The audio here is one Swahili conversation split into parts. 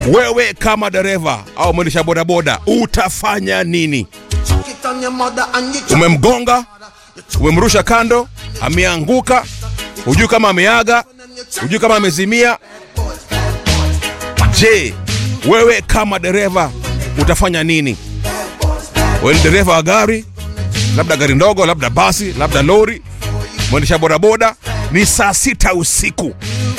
wewe kama dereva au mwendesha bodaboda utafanya nini? Umemgonga, umemrusha kando, ameanguka, hujui kama ameaga, hujui kama amezimia. Je, wewe kama dereva utafanya nini? Wewe ni dereva wa gari, labda gari ndogo, labda basi, labda lori, mwendesha bodaboda, ni saa sita usiku,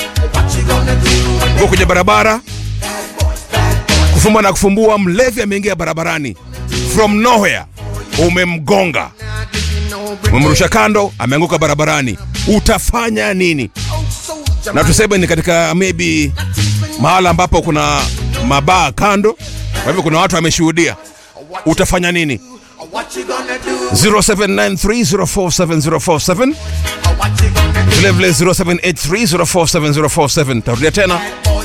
uko kwenye barabara, kufumba na kufumbua, mlevi ameingia barabarani from nowhere, umemgonga, umemrusha kando, ameanguka barabarani, utafanya nini? Na tuseme ni katika maybe mahala ambapo kuna mabaa kando, kwa hivyo kuna watu wameshuhudia, utafanya nini? 0793047047 vilevile 0783047047 tarudia tena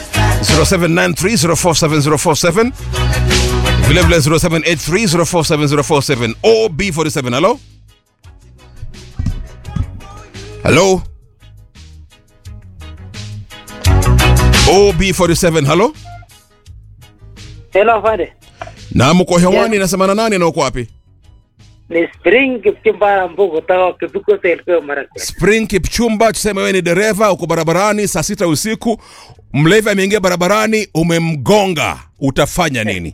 0793047047 vilevile 0783047047 OB47 halo halo OB47 halo Hello, Fade. na mko hewani nasema na nani na uko wapi Ni Spring Kipchumba Mbugu kutoka Kipiko Selkio Marakwet. Spring Kipchumba, tuseme wewe ni dereva, uko barabarani saa sita usiku, mlevi ameingia barabarani, umemgonga, utafanya nini?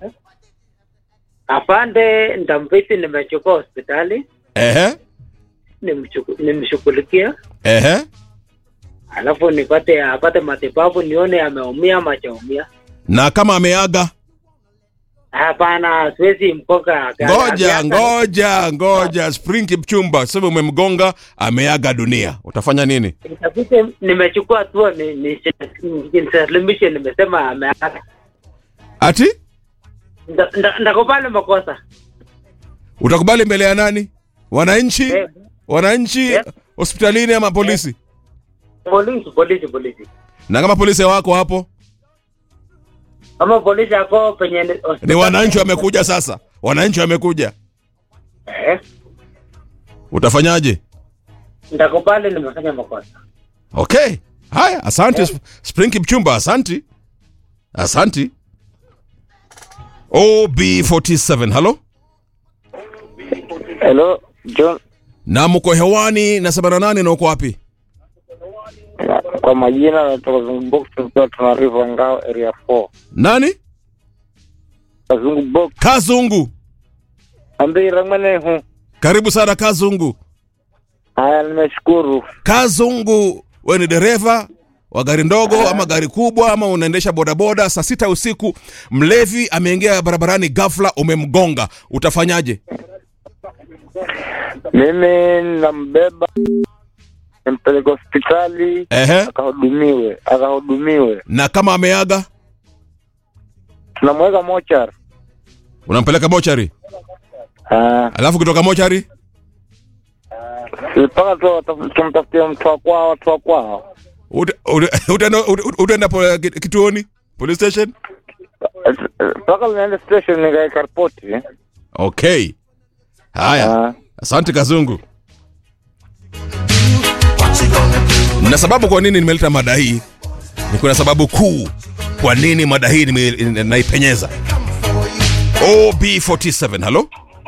Afande Ndambiti nimechukua hospitali Ehe, nimchuku- nimshughulikia, ehe, alafu nipate apate matibabu nione ameumia ama hajaumia. na kama ameaga, Hapana, siwezi mkoga. ngoja ngoja ngoja. Spring Kipchumba, tuseme umemgonga, ameaga dunia, utafanya nini? Itabidi nimechukua hatua ni ni nisalimishe, nimesema ameaga. Ati Nda- nda- Ndakubali makosa. utakubali mbele ya nani? Wananchi, Eh, wananchi, Yes. hospitalini ama polisi? Polisi, polisi, polisi. Na kama polisi wako hapo, Kama polisi ako penye ni- ni wananchi wamekuja sasa, wananchi wamekuja, Eh, utafanyaje? ndakubali nimefanya makosa. Okay. Haya, asante yeah. Spring Kipchumba, asanti. Asanti. OB47, halo? Hello, John. Na mko hewani na 78 na uko wapi? Kwa majina natoka Zungu Box tukiwa tunariva ngao area 4. Nani? Kazungu Box Kazungu. ambi rangmane hu. Karibu sana Kazungu. Haya, nimeshukuru. Kazungu, wewe ni dereva wa gari ndogo ama gari kubwa ama unaendesha bodaboda, saa sita usiku, mlevi ameingia barabarani, ghafla umemgonga, utafanyaje? Mimi nambeba nimpeleke hospitali Ehe. akahudumiwe, akahudumiwe. Na kama ameaga, Tunamweka mochar. unampeleka mochari, Ah, alafu kutoka mochari mpaka tu tumtafutie mtu wa kwao, watu wa kwao. Uta- uta- utaenda uta- utaenda po- ki- kituoni police station Mpaka niende station nikaeka ripoti. okay haya Ah, asante kazungu na sababu kwa nini nimeleta mada hii ni kuna sababu kuu kwa nini mada hii nime- naipenyeza ob47 halo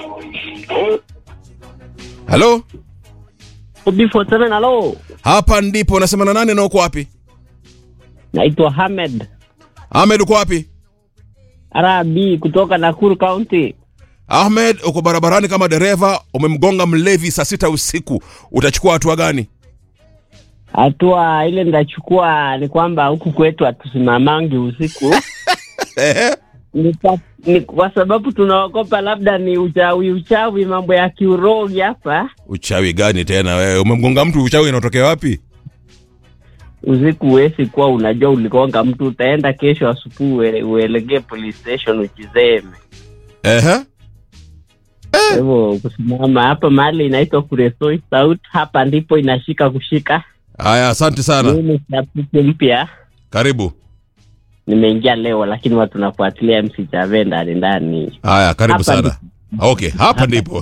halo B47 halo. hapa ndipo nasema na nani na uko wapi Naitwa Hamed ahmed uko wapi Arabi kutoka Nakuru County. ahmed uko barabarani kama dereva umemgonga mlevi saa sita usiku utachukua hatua gani Hatua ile ndachukua ni kwamba huku kwetu hatusimamangi usiku Ehe. ni kwa, ni kwa sababu tunaogopa labda ni uchawi uchawi, mambo ya kiurogi hapa uchawi gani tena wewe umemgonga mtu uchawi inatokea wapi usiku. Huwezi kuwa unajua uligonga mtu, utaenda kesho asubuhi uele- uelekee police station uchizeme. Ehe. Kwa hivyo kusimama hapa mahali inaitwa Kuresoi South, hapa ndipo inashika kushika. haya asante sana Mimi shabiki mpya karibu nimeingia leo, lakini watu nafuatilia MC Chave ndani ndani. haya karibu Hapa sana okay hapa ndipo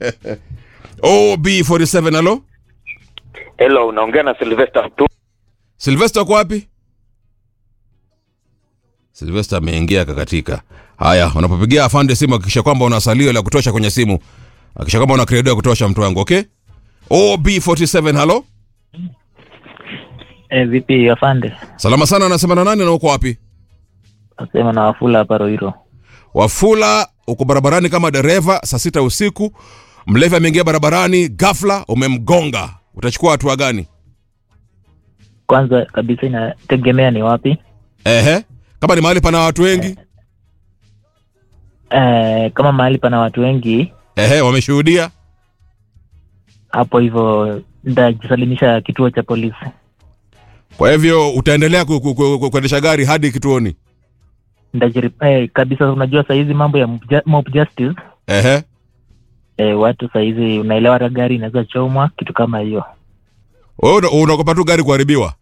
ob47 halo Hello, unaongea na Sylvester tu. silvester uko wapi Silvester ameingia kakatika. Haya, unapopigia afande simu hakikisha kwamba una salio la kutosha kwenye simu. Hakikisha kwamba una credo ya kutosha mtu wangu, okay? OB47 halo. Eh, vipi afande? Salama sana anasema na nani na uko wapi? Nasema na Wafula hapa Roiro. Wafula uko barabarani kama dereva saa sita usiku. Mlevi ameingia barabarani ghafla umemgonga. Utachukua hatua gani? Kwanza kabisa inategemea ni wapi. Ehe. Kama ni mahali pana watu wengi, Eh, kama mahali pana watu wengi ehe, wameshuhudia. hapo hivyo nitajisalimisha kituo cha polisi. Kwa hivyo utaendelea ku- ku- ku- ku- kuendesha gari hadi kituoni. Nitajiri eh, kabisa. Unajua saa hizi mambo ya mob ju- mob justice Ehe. eh, watu saa hizi unaelewa, hata gari inaweza chomwa, kitu kama hiyo. Wewe una- unaogopa tu gari kuharibiwa.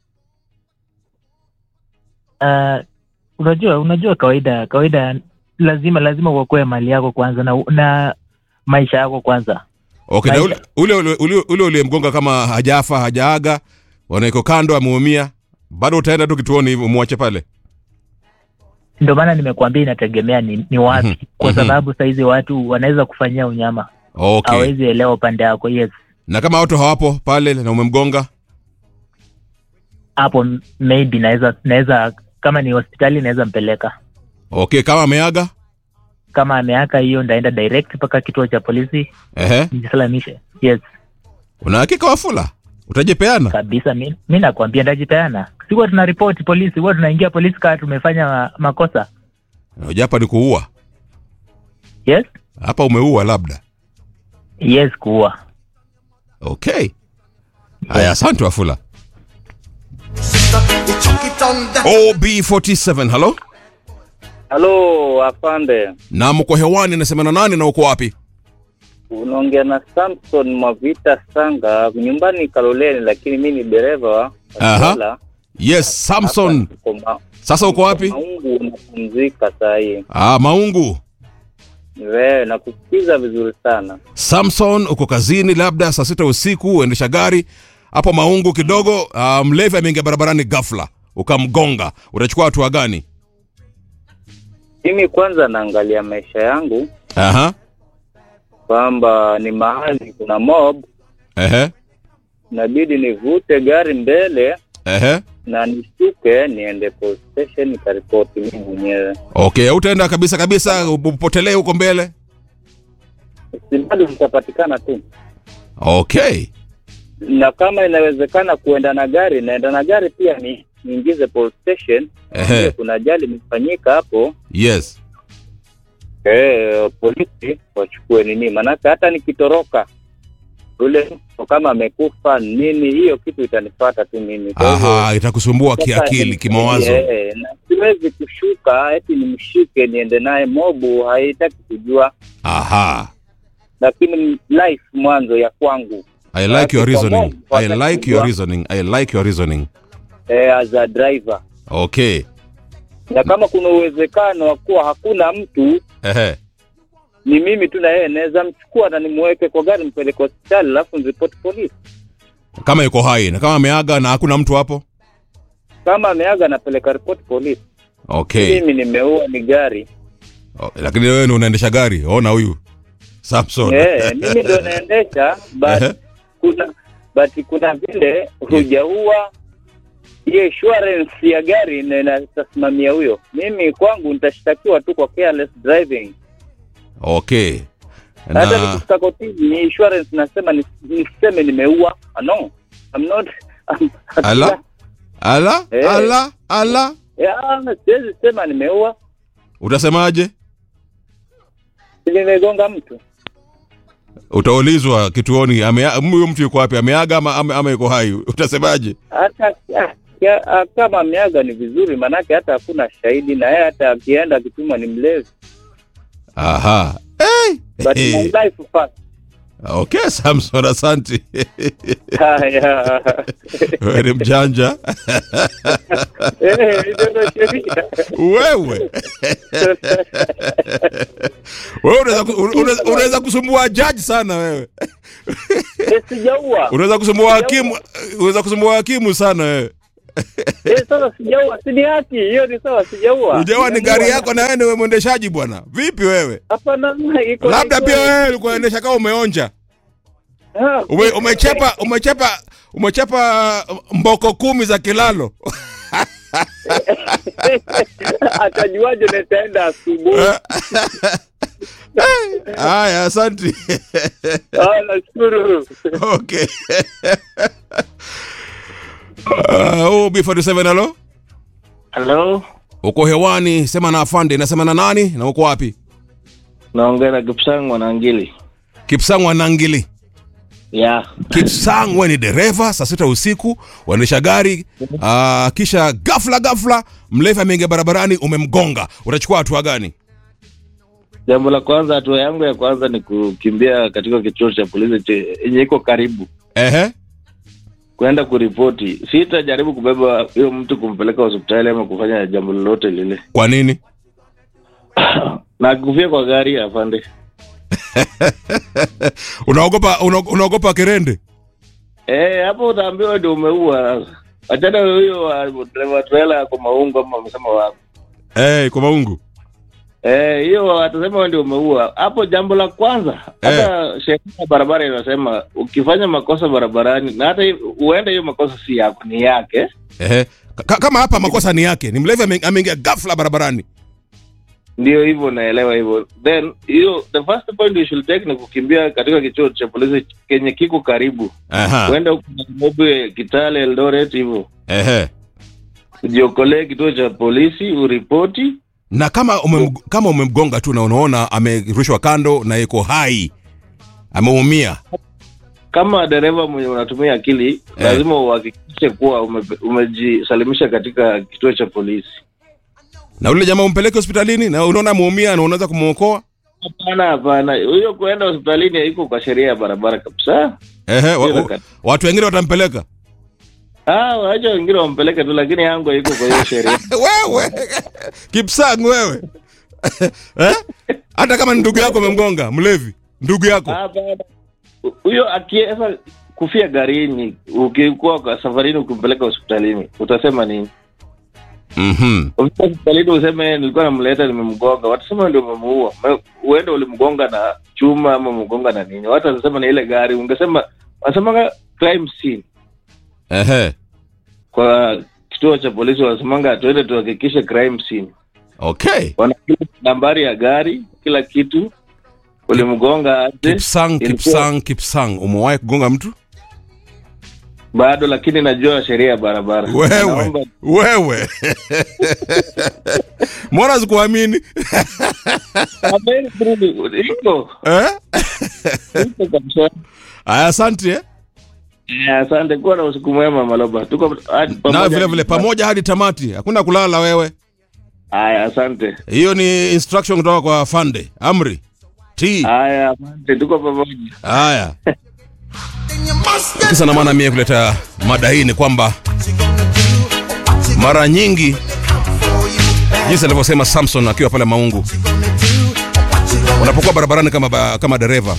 Uh, unajua unajua kawaida kawaida, lazima lazima uokoe mali yako kwanza na, na maisha yako kwanza. Okay, na Maisha. ule ule ule ule uliyemgonga kama hajafa hajaaga, wanaiko kando ameumia, bado utaenda tu kituoni hivyo umwache pale. Ndio maana nimekuambia inategemea ni, ni wapi Mhm, kwa mhm. sababu saa hizi watu wanaweza kufanyia unyama, Okay. hawezi elewa upande wako. Yes, Na kama watu hawapo pale na umemgonga, hapo m- maybe naweza naweza kama ni hospitali naweza mpeleka. okay, kama ameaga, Kama ameaka hiyo, ndaenda direct mpaka kituo cha polisi ehe, nijisalamishe. Yes, una hakika Wafula utajipeana? kabisa. Mi, mi nakwambia ndajipeana. Si huwa tuna ripoti polisi, huwa tunaingia polisi kama tumefanya ma- makosa. Unajua hapa ni kuua, Yes, hapa umeua labda. yes, kuua. Okay, haya, asante Wafula. OB47, halo, Halo afande, na mko hewani, nasema na nani na uko wapi? unaongea na Samson Mwavita Sanga, nyumbani Kaloleni, lakini mi ni dereva wa Aha. Kola. Yes, Samson. Hapa niko ma- Sasa uko wapi? Maungu unapumzika saa hii. Ah, Maungu. Wewe nakusikiza vizuri sana. Samson, uko kazini, labda saa sita usiku, uendesha gari hapo Maungu kidogo. Uh, mlevi ameingia barabarani ghafla, ukamgonga, utachukua hatua gani? Mimi kwanza naangalia maisha yangu Aha, kwamba ni mahali kuna mob, ehe, inabidi nivute gari mbele ehe. na nishuke niende police station nikaripoti mimi mwenyewe. Okay, utaenda kabisa kabisa, upotelee huko mbele. Si bado nitapatikana tu, Okay, na kama inawezekana kuenda na gari, naenda na gari pia ni niingize police station. Ehe. Kuna ajali imefanyika hapo, yes. eh, polisi wachukue nini, maanake hata nikitoroka yule mtu kama amekufa nini, hiyo kitu itanipata tu mimi. Kwa hivyo, Aha, itakusumbua kiakili, kimawazo. Eh, na siwezi kushuka eti nimshike niende naye mobu, haitaki kujua, Aha, lakini life mwanzo ya kwangu I like your Watu kwa reasoning. Mungu I like your watakujua. reasoning. I like your reasoning. eh, as a driver, Okay, na kama kuna uwezekano wa kuwa hakuna mtu ehe, ni mimi tu na yeye, naweza mchukua na nimweke kwa gari mpeleke hospitali, alafu niripoti polisi. kama yuko hai na kama ameaga na hakuna mtu hapo. Kama ameaga, napeleka ripoti polisi. Okay. Mimi nimeua ni gari Oh, lakini wewe ni unaendesha gari. Ona huyu Samson. eh, mimi ndo naendesha Ehe. but kuna but kuna vile hujaua hiyo insurance ya gari ina- inatasimamia huyo. Mimi kwangu nitashtakiwa tu kwa careless driving. Okay. Hata Na nikifika kotini ni insurance nasema nis- niseme nimeua. Ah, No, I'm not I'm, ala ala Eh. ala ala, Ya, siwezi sema nimeua, utasemaje? nimegonga mtu. Utaulizwa kituoni, amea- huyo mtu yuko wapi? Ameaga ama, ama, ama yuko hai? Utasemaje? Hata ah, ya- ah, kama ameaga ni vizuri, manake hata hakuna shahidi, na yeye hata akienda akituma ni mlevi. Aha. Hey. But my Hey. life first. Okay, Samson, asante. Haya. Wewe ni mjanja Eh, ndio ndo sheria. wewe. Wewe unaweza ku- unaweza- unaweza kusumbua jaji sana wewe. Eh, Sijaua. Unaweza kusumbua hakimu, unaweza kusumbua hakimu sana wewe. Eh, sasa sijaua, si ni haki hiyo, ni sawa, sijaua. Ujawa ni gari yako na wewe ni mwendeshaji bwana. Vipi wewe? Hapana, iko Labda iko- pia wewe ulikuwa unaendesha kama umeonja. Ah, Ume, umechepa umechepa umechepa mboko kumi za kilalo. atajuaje nitaenda asubuhi? Haya, asante. Ah, nashukuru. Okay. Uh, oh, B47 halo. Halo, Uko hewani, sema na afande, nasema na nani na uko wapi? naongea na Kipsang Mwanangili. Kipsang Wanangili. Ya, Kipsang, wewe ni dereva, saa sita usiku waendesha gari uh, kisha ghafla ghafla mlevi ameingia barabarani, umemgonga, utachukua hatua gani? jambo la kwanza, hatua yangu ya kwanza ni kukimbia katika kituo cha polisi che- yenye iko karibu, Ehe, kwenda kuripoti. Sitajaribu kubeba huyo mtu kumpeleka hospitali ama kufanya jambo lolote lile, kwa nini? na kufia kwa gari afande. unaogopa una, unaogopa kerende? Eh, hapo utaambiwa ndio umeua. Sasa achana huyo wa dereva trailer kwa maungo ama amesema wapi? Eh, kwa maungu. Eh, hiyo atasema wewe ndio umeua. Hapo jambo la kwanza, hata sheria ya barabara inasema ukifanya makosa barabarani na hata hi- huenda hiyo makosa si yako, ni yake. Ehe. Ka- kama hapa makosa ni yake, ni mlevi ame- ameingia ghafla barabarani. Ndio hivyo, naelewa hivyo. Then hiyo the first point you should take ni kukimbia katika kituo cha polisi kenye kiko karibu. Aha. Kwenda huko Nairobi, Kitale, Eldoret hivyo. Ehe. Ujiokolee kituo cha polisi, uripoti. Na kama umem, kama umemgonga tu na unaona amerushwa kando na yuko hai, ameumia, Kama dereva mwenye unatumia akili, lazima uhakikishe kuwa ume, umejisalimisha katika kituo cha polisi. na ule jamaa umpeleke hospitalini na unaona ameumia na unaweza kumwokoa. Hapana, hapana, huyo kuenda hospitalini haiko kwa sheria ya barabara kabisa. Ehe, wa, Bila wa, kati. watu wengine watampeleka. Ah, wacha wengine wampeleke tu, lakini yangu haiko kwa hiyo sheria. wewe Kipsang wewe eh? Hata kama ni ndugu yako umemgonga mlevi, ndugu yako Hapana, huyo akiweza kufia garini, ukikuwa kwa safarini, ukimpeleka hospitalini, utasema nini? mhm, Ukifika hospitalini useme nilikuwa namleta, nimemgonga, watasema ndio umemuua. Me- Uende ulimgonga na chuma ama umemgonga na nini? Watu watasema ni ile gari. Ungesema wasemanga crime scene ehe, kwa kituo cha polisi, wasemanga tuende tuhakikishe crime scene okay. wana nambari ya gari, kila kitu, ulimgonga aje, Kipsang, Ilikuwa- Kipsang, Kipsang, umewahi kugonga mtu bado, lakini najua sheria ya barabara. wewe? Naomba- Wewe mbona sikuamini Habari nzuri, iko eh? iko kabisa. Aya, asante eh? Eh, Asante, kuwa na usiku mwema Maloba, tuko hadi na pamoja. vile vile pamoja hadi tamati, hakuna kulala wewe. Haya, asante. Hiyo ni instruction kutoka kwa Fande Amri T. Haya, asante, tuko pamoja. Haya, kisa na maana mie kuleta mada hii ni kwamba mara nyingi jinsi alivyosema Samson akiwa pale Maungu, unapokuwa barabarani kama, ba- kama dereva,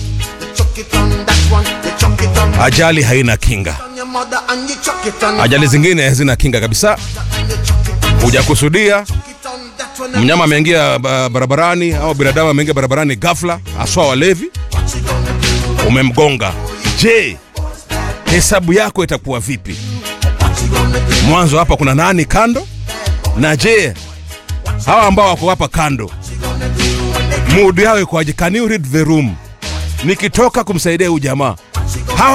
ajali haina kinga. Ajali zingine hazina kinga kabisa, hujakusudia mnyama ameingia ba- barabarani au binadamu ameingia barabarani ghafla, haswa walevi, umemgonga. Je, hesabu yako itakuwa vipi? Mwanzo hapa kuna nani kando, na je hawa ambao wako hapa kando mood yao ikoaje? Can you read the room? Nikitoka kumsaidia huyu jamaa hawa